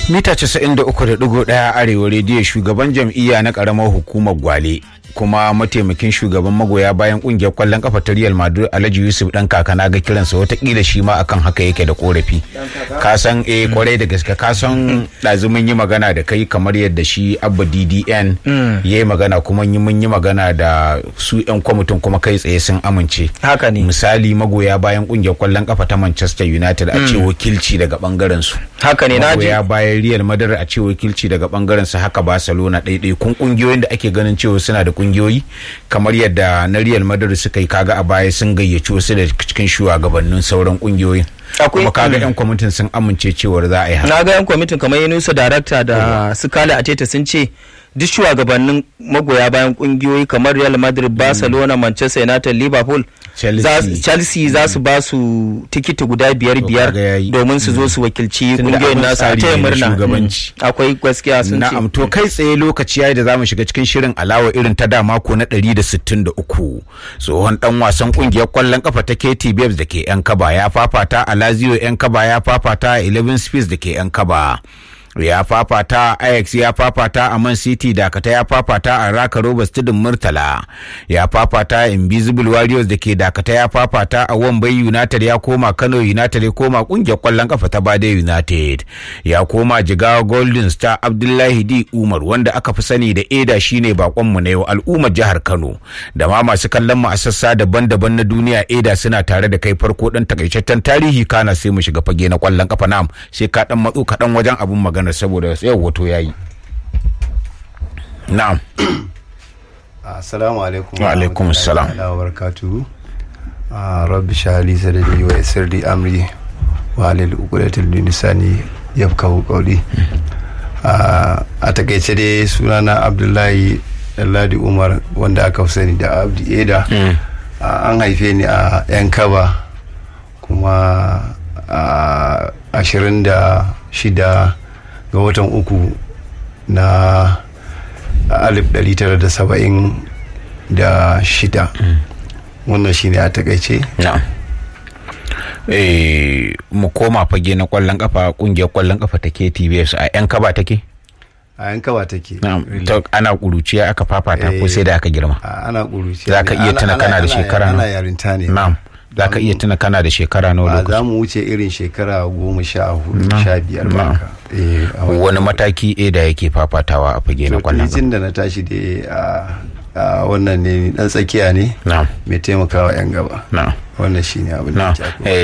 mita 93.1 arewa rediyo shugaban jam'iyya na karamar hukumar gwale kuma mataimakin shugaban magoya bayan kungiyar kwallon kafa ta Real Madrid Alhaji Yusuf dan kaka na ga kiransa watakila shi ma akan haka yake da korafi ka san eh kwarai da gaske ka san ɗazumin yi magana da kai kamar yadda shi Abba DDN ya yi magana kuma mun yi magana da su yan kwamitin kuma kai tsaye sun amince haka ne misali magoya bayan kungiyar kwallon kafa ta Manchester United a ce wakilci daga bangaren su haka ne naji magoya bayan Real Madrid a ce wakilci daga bangaren su haka Barcelona ɗaiɗai kun kungiyoyin da ake ganin cewa suna da kungiyoyi kamar yadda na Real Madrid suka yi kaga a baya sun gayyaci wasu da cikin shugabannin sauran kungiyoyin kuma kaga yan kwamitin sun amince cewar za a yi haka na ga yan kwamitin kamar Yunusa darakta da su kala ateta sun ce duk shugabannin magoya bayan kungiyoyi kamar Real Madrid, Barcelona, Manchester United, Liverpool, Chelsea za su ba su tikiti guda biyar biyar domin su zo su wakilci kungiyoyin nasu a taya murna akwai gaskiya sun ce na'am to kai tsaye lokaci yayi da zamu shiga cikin shirin alawa irin ta da mako na 163 tsohon dan wasan kungiyar kwallon kafa ta KT Babes da ke yan kaba ya fafata a Lazio yan kaba ya fafata a 11 Space da ke yan kaba ya fafata Ajax ya fafata a Man City Dakata ya fafata a Raka Robert Tudun Murtala ya fafata a Invisible Warriors da ke Dakata ya fafata a Wambai United ya koma Kano United ya koma kungiyar kwallon kafa ta Bade United ya koma Jigawa Golden Star Abdullahi D Umar wanda aka fi sani da Eda shine bakon mu na yau al'ummar jihar Kano da ma masu kallon mu a sassa daban-daban na duniya Eda suna tare da kai farko dan takaitaccen tarihi kana sai mu shiga fage na kwallon kafa nam sai ka dan matso kaɗan wajen abun magana magana saboda yau wato ya yi na'am assalamu alaikum wa alaikum assalam wa barakatuhu rabbi shahali sadadi wa yassirli amri wa halil uqdatil lisani yafqahu qawli a takaice dai sunana abdullahi ladi umar wanda aka sani da abdi eda an haife ni a yan kaba kuma a ashirin da shida ga watan uku na alif ɗari tara da saba'in da shida wannan shine a takaice mu koma fage na kwallon kafa kungiyar kwallon kafa ta KTBS a yan kaba take a yan kaba take ana kuruciya aka fafata ko sai da aka girma ana kuruciya za ka iya tuna kana da shekara ana yarinta ne na'am za ka iya tuna kana da shekara nawa lokaci za mu wuce irin shekara goma sha hudu sha biyar ba wani mataki a da yake fafatawa a fage na kwallon tun da na tashi da a wannan ne dan tsakiya ne mai taimakawa yan gaba wannan shi ne abin da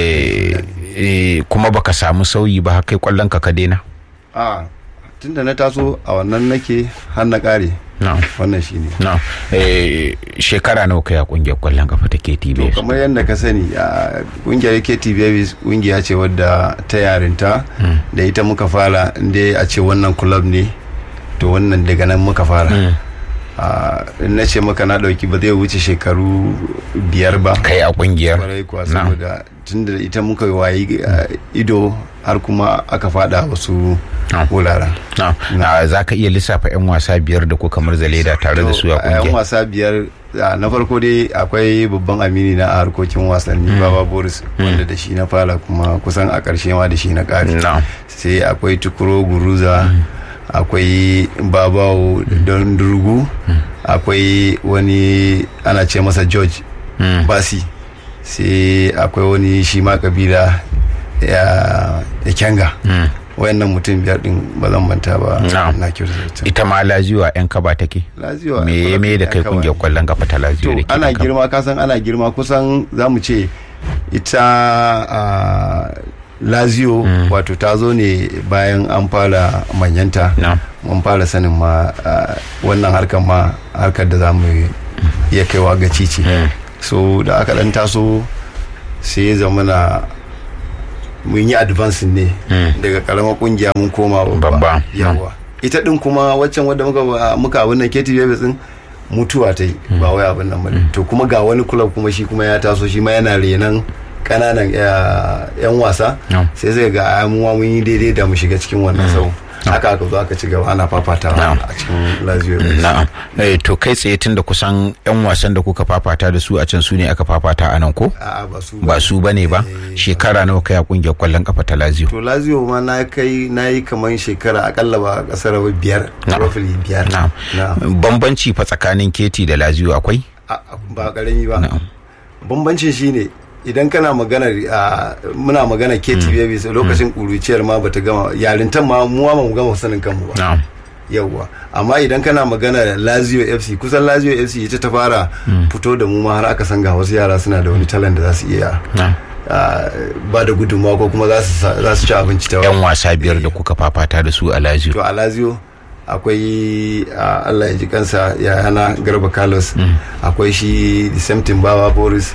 kuma baka samu sauyi ba kai kwallon ka ka daina a tun da na taso a wannan nake har na kare wannan shi ne shekara nawa kai a kungiyar kwallon kafa ta KTB kamar yadda ka sani a kungiyar KTB kungiya ce wadda ta yarinta da ita muka fara inda a ce wannan club ne to wannan daga nan muka fara na ce maka na dauki ba zai wuce shekaru biyar ba kai a kungiyar kwarai kuwa saboda tun da ita muka wayi ido har kuma aka fada wasu wuraren za ka iya lissafa 'yan wasa biyar da ko kamar zaleda tare da su a kungiyar 'yan wasa biyar na farko dai akwai babban amini na a harkokin wasanni baba boris wanda da shi na fara kuma kusan a ƙarshe ma da shi na ƙari sai akwai tukuro guruza akwai babawo don durgu akwai wani ana ce masa george basi sai akwai wani shi ma kabila ya kyanga wayannan mutum biyar din ba zan manta ba na kyautata ita ma laziwa yan kaba take laziwa me me da kai kungiyar kwallon kafa ta laziwa da ke ana girma kasan ana girma kusan zamu ce ita lazio mm. wato ta zo ne bayan an fara manyanta no. mun fara sanin ma uh, wannan harkar ma harkar da za mu iya kaiwa ga cici mm. so da aka dan taso sai ya zama na mun yi advance ne mm. daga karamar kungiya mun koma babba yawa ita din kuma waccan wadda muka muka abin nan Katie Babies din mutuwa ta yi ba wai abin nan ba to kuma ga wani club kuma shi kuma ya taso shi ma yana renan kananan yan wasa sai zai ga mu mun yi daidai da mu shiga cikin wannan sau haka aka zo aka ci gaba ana fafatawa a cikin lazio na'am eh to kai tsaye tun da kusan yan wasan da kuka fafata da su a can su ne aka fafata a nan ko a'a ba su ba su bane ba shekara nawa kai a kungiyar kwallon kafa ta lazio to lazio ma na kai na yi kamar shekara akalla ba kasar ba biyar roughly biyar na'am bambanci fa tsakanin keti da lazio akwai ba karami ba bambancin shine idan kana magana muna magana keti baby lokacin kuruciyar ma bata gama yarintan ma mu ma mu gama sanin kanmu ba yawwa amma idan kana magana lazio fc kusan lazio fc ita ta fara fito da mu ma har aka san ga wasu yara suna da wani talent da za su iya ba da gudunmawa ko kuma za su ci abinci ta yan wasa biyar da kuka fafata da su a lazio to a lazio akwai allah ya ji kansa yayana garba carlos akwai shi the same bawa boris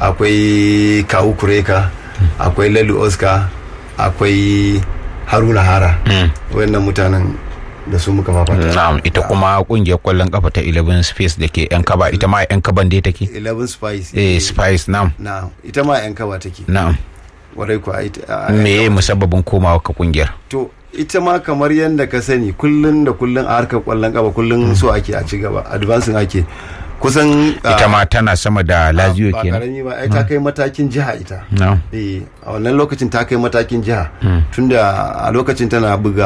akwai kawu kureka akwai lalu oscar akwai haruna hara wannan mutanen da su muka fafata na'am ita kuma kungiyar kwallon kafa ta 11 space da ke yan kaba ita ma yan kaban dai take 11 spice eh spice na'am na'am ita ma yan kaba take na'am warai ku me musabbabin komawa ka kungiyar to ita ma kamar yadda ka sani kullun da kullun a harkar kwallon kafa kullun so ake a ci gaba advancing ake kusan ita ma tana sama da lazio kenan ba karami ba ai ta kai matakin jiha ita eh a wannan lokacin ta kai matakin jiha tunda a lokacin tana buga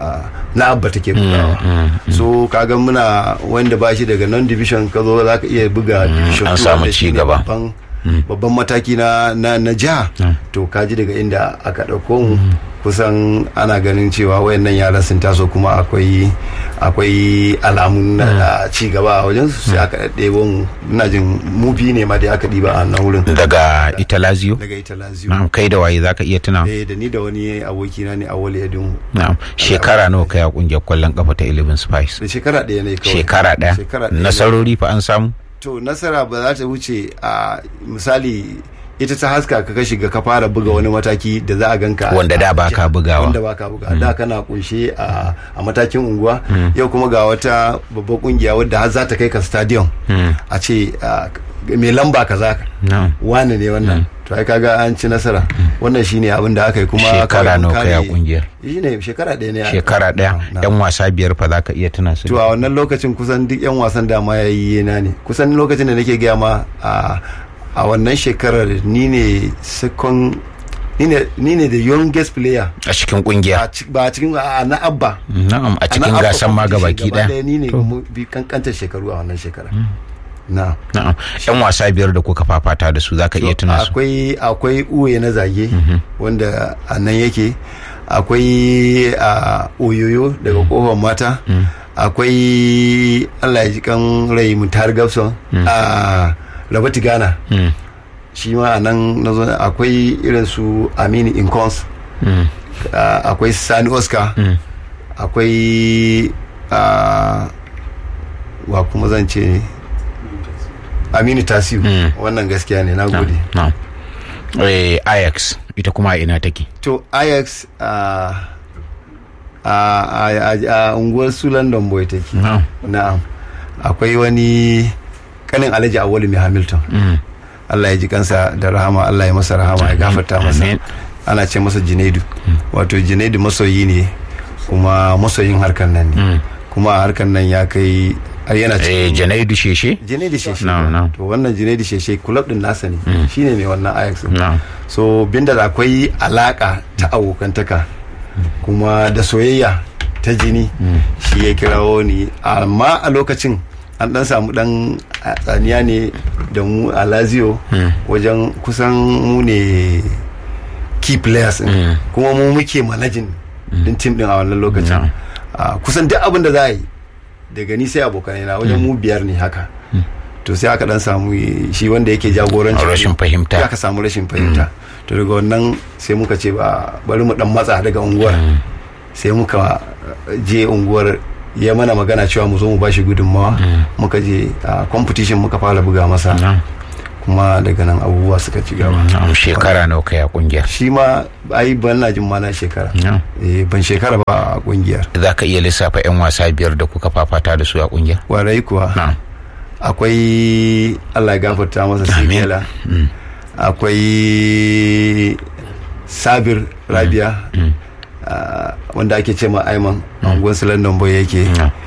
na abba take bugawa so kaga muna wanda ba shi daga non division ka zo za ka iya buga division an samu ci gaba babban mataki na na jiha to kaji daga inda aka ɗauko mu kusan ana ganin cewa wayannan yaran sun taso kuma akwai akwai alamun na ci gaba a wajen sai aka ɗebo mu ina jin mu bi ne ma da aka ɗiba a nan wurin daga ita lazio daga ita lazio na'am kai da waye zaka iya tuna eh da ni da wani aboki na ne a wale yadin na'am shekara nawa kai a kungiyar kwallon kafa ta 11 spice da shekara ɗaya ne kawai shekara ɗaya nasarori fa an samu to nasara ba za ta wuce a misali ita ta haska ka ka shiga ka fara buga wani mataki da za a ganka wanda da baka bugawa wanda baka buga da kana kunshe a matakin unguwa yau kuma ga wata babbar kungiya wadda har za ta kai ka stadium a ce mai lamba kaza wane ne wannan to ai kaga an ci nasara wannan shine abin da aka yi kuma shekara nawa kai a kungiyar shine shekara ɗaya ne shekara ɗaya yan wasa biyar fa zaka iya tuna su to a wannan lokacin kusan duk yan wasan da ma yayi na ne kusan lokacin da nake gaya ma a wannan shekarar ni ne second ni ne the youngest player a cikin kungiya ba a cikin na abba na'am a cikin gasan ma gabaki daya ni ne bi kankantar shekaru a wannan shekara na'am na'am yan wasa biyar da kuka fafata da su zaka iya tuna su akwai akwai uwe na zage wanda a nan yake akwai a oyoyo daga kofar mata akwai allah ya ji kan rai mutar gabson a rabati ghana shi ma a nan na zo akwai irin su amini incons akwai sani oscar akwai wa kuma zan ce aminu tasiu wannan gaskiya ne na gode ajax ita kuma ina take to ajax a unguwar su london boy take na'am akwai wani kanin alhaji awali mai hamilton allah ya ji kansa da rahama allah ya masa rahama ya gafarta masa ana ce masa jinaidu wato jinaidu masoyi ne kuma masoyin harkar nan ne kuma harkar nan ya kai har yana cikin janaidu sheshe janaidu sheshe to wannan janaidu sheshe club din nasa ne shine mai wannan ajax so binda da akwai alaka ta abokantaka kuma da soyayya ta jini shi ya kirawo ni amma a lokacin an dan samu dan tsaniya ne da mu a lazio wajen kusan mu ne key players kuma mu muke manajin din tim din a wannan lokacin kusan duk abin da za a yi daga ni sai abokanai na wajen mu biyar ne haka to sai aka dan samu shi wanda yake jagoranci rashin fahimta aka samu rashin fahimta to daga wannan sai muka ce ba bari mu dan matsa daga unguwar sai muka je unguwar ya mana magana cewa mu zo mu bashi gudunmawa muka je a competition muka fara buga masa kuma daga nan abubuwa suka ci gaba shekara nawa kai a kungiyar shi ma ai ban na jin mana shekara ban shekara ba a kungiyar za ka iya lissafa yan wasa biyar da kuka fafata da su a kungiyar warai kuwa akwai allah gafarta masa sigela akwai sabir rabia wanda ake ce ma aiman anguwan su london boy yake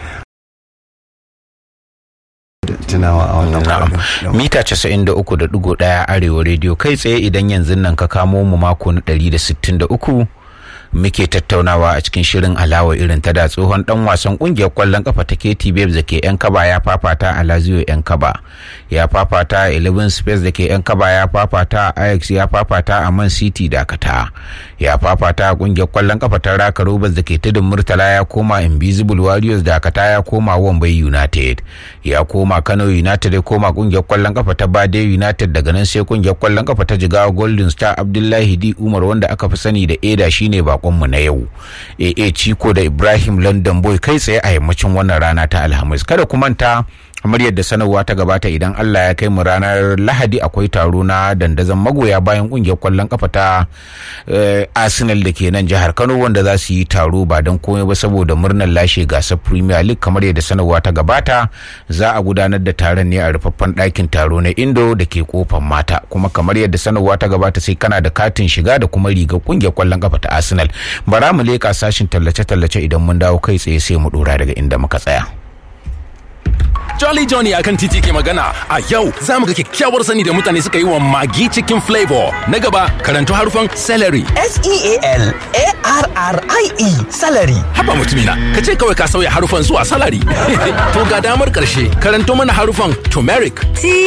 tunawa a wannan kwanan mita 93.1 arewa rediyo kai tsaye idan yanzu nan ka kamo mu mako na 163 muke tattaunawa a cikin shirin alawa irin ta da tsohon dan wasan kungiyar kwallon kafa ta KT Babes da ke yan kaba ya fafata a Lazio yan kaba ya fafata a 11 Space da ke yan kaba ya fafata a Ajax ya fafata a Man City Dakata ya fafata a kungiyar kwallon kafa ta Raka Rovers da ke tudun Murtala ya koma Invisible Warriors Dakata ya koma Wambai United ya koma Kano United ya koma kungiyar kwallon kafa ta Bade United daga nan sai kungiyar kwallon kafa ta Jigawa Golden Star Abdullahi Di Umar wanda aka fi sani da Eda shine bakonmu na yau AA Chiko da Ibrahim London Boy kai tsaye a yammacin wannan rana ta Alhamis kada ku manta kamar yadda sanarwa ta gabata idan Allah ya kai mu ranar Lahadi akwai taro na dandazon magoya bayan kungiyar kwallon kafa ta Arsenal da ke nan jihar Kano wanda za su yi taro ba don komai ba saboda murnar lashe gasar Premier League kamar yadda sanarwa ta gabata za a gudanar da taron ne a rufaffen ɗakin taro na Indo da ke kofar mata kuma kamar yadda sanarwa ta gabata sai kana da katin shiga da kuma rigar kungiyar kwallon kafa ta Arsenal bara mu leka sashin tallace-tallace idan mun dawo kai tsaye sai mu dora daga inda muka tsaya. Jolly Johnny akan titi ke magana a yau za mu ga kyakkyawar sani da mutane suka yi wa magi cikin flavor. Na gaba karanto harufan celery. S-E-A-L-A-R-R-I-E salary. Haba mutumina, ka ce kawai ka sauya harufan zuwa salary. to ga damar karshe karanto mana harufan turmeric.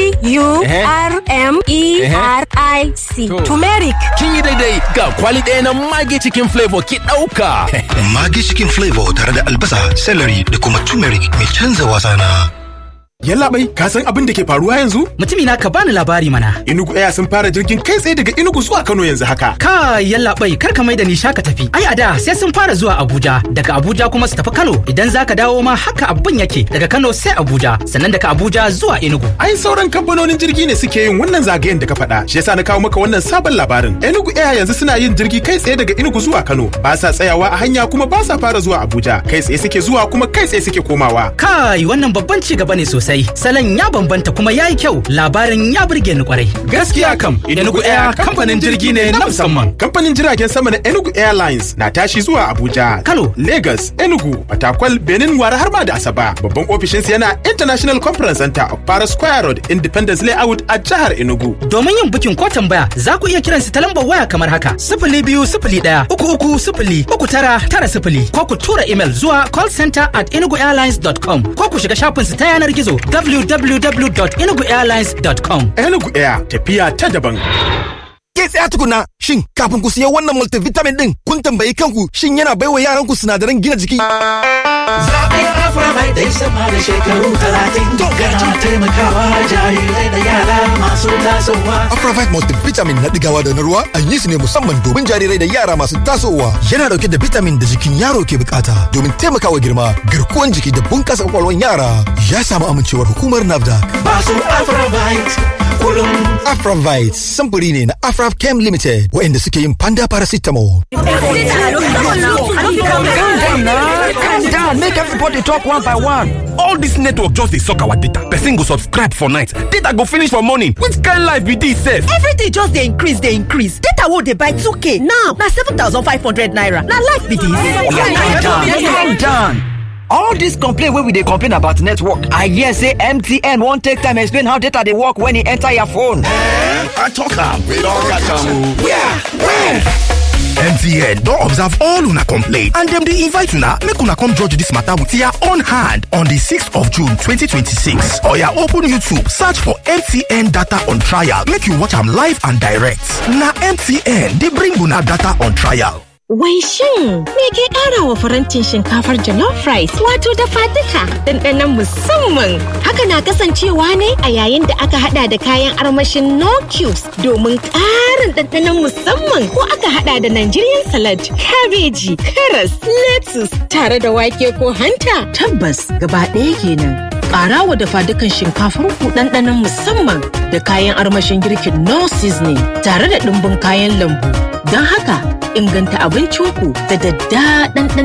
T-U-R-M-E-R-I-C. Turmeric. Kin yi daidai ga kwali ɗaya na magi cikin flavor ki ɗauka. Magi cikin flavor tare da albasa, celery da kuma turmeric mai canza wasa na. Yallaɓai, ka san abin da ke faruwa yanzu? Mutumina ka bani labari mana. Inugu Air sun fara jirgin kai tsaye daga Inugu zuwa Kano yanzu haka. Ka yallaɓai, kar ka maida ni shaka tafi. Ai a da sai sun fara zuwa Abuja, daga Abuja kuma su tafi Kano. Idan zaka dawo ma haka abin yake, daga Kano sai Abuja, sannan daga Abuja zuwa Enugu. Ai sauran kamfanonin jirgi ne suke yin wannan zagayen da ka faɗa. Shi yasa na kawo maka wannan sabon labarin. Enugu Air yanzu suna yin jirgi kai tsaye daga Enugu zuwa Kano. Ba sa tsayawa a hanya kuma ba sa fara zuwa Abuja. Kai tsaye suke zuwa kuma kai tsaye suke komawa. Kai wannan babban ci gaba ne sosai. Salon ya bambanta kuma ya yi kyau labarin ya burge ni kwarai. Gaskiya kam, Enugu Air kamfanin jirgi ne na musamman. Kamfanin jiragen sama na Enugu Airlines na tashi zuwa Abuja, Kano, Lagos, Enugu, Fatakwal, Benin, Wara har ma da Asaba. Babban ofishinsu yana International Conference Center of Paris Square Road, Independence Layout a jihar Enugu. Domin yin bukin ko tambaya za ku iya kiran su ta lambar waya kamar haka sifili biyu sifili ɗaya uku uku sifili uku tara tara sifili ko ku tura email zuwa callcenter at enuguairlines.com ko ku shiga shafinsu ta yanar gizo www www.enuguairlines.com. Enugu Air tafiya ta daban. Ke tsaya tukuna shin kafin ku siya wannan multivitamin din kun tambayi kanku shin yana baiwa yaranku sinadaran gina jiki? Zaɓen Aframai dai sama da shekaru talatin yana taimakawa jarirai da yara masu tasowa. Afravite multivitamin na digawa da na ruwa an yi su ne musamman domin jarirai da yara masu tasowa. Yana dauke da vitamin da jikin yaro ke bukata domin taimakawa girma, garkuwan jiki da bunkasa kwakwalwan yara. Ya samu amincewar hukumar NAFDAC. Masu Aframite kullum. Afravite samfuri ne na Afrav Chem Limited waɗanda suke yin panda paracetamol. Calm down, calm down. Make everybody talk one by one. All this network just dey suck our data. Person go subscribe for night, data go finish for morning. Which kind life be this sef? Everything just dey increase dey increase. Data wey dey buy 2k now na 7,500 naira. Na life be this. Calm down, calm down. All this complaint wey we dey complain about network, I hear say MTN wan take time explain how data dey work when e enter your phone. I talk am, we don catch am o. Where? Where? MTN don observe all una complaint and dem dey invite una make una come judge dis matter with your own hand on di 6th of June 2026. Oya open YouTube search for MTN data on trial make you watch am live and direct. Na MTN dey bring una data on trial. Wai shin me ke ƙara wa farantin shinkafar jollof rice wato dafa duka ɗanɗanon musamman. Haka na kasancewa ne a yayin da aka hada da kayan armashin no cubes domin ƙarin ɗanɗanon musamman ko aka hada da Nigerian salad, kabeji, karas, lettuce tare da wake ko hanta. Tabbas gaba ɗaya kenan. Ƙara wa dafa dukan shinkafar ku ɗanɗanon musamman da kayan armashin girkin no seasoning tare da ɗumbin kayan lambu. Don haka inganta abincinku da daddaɗan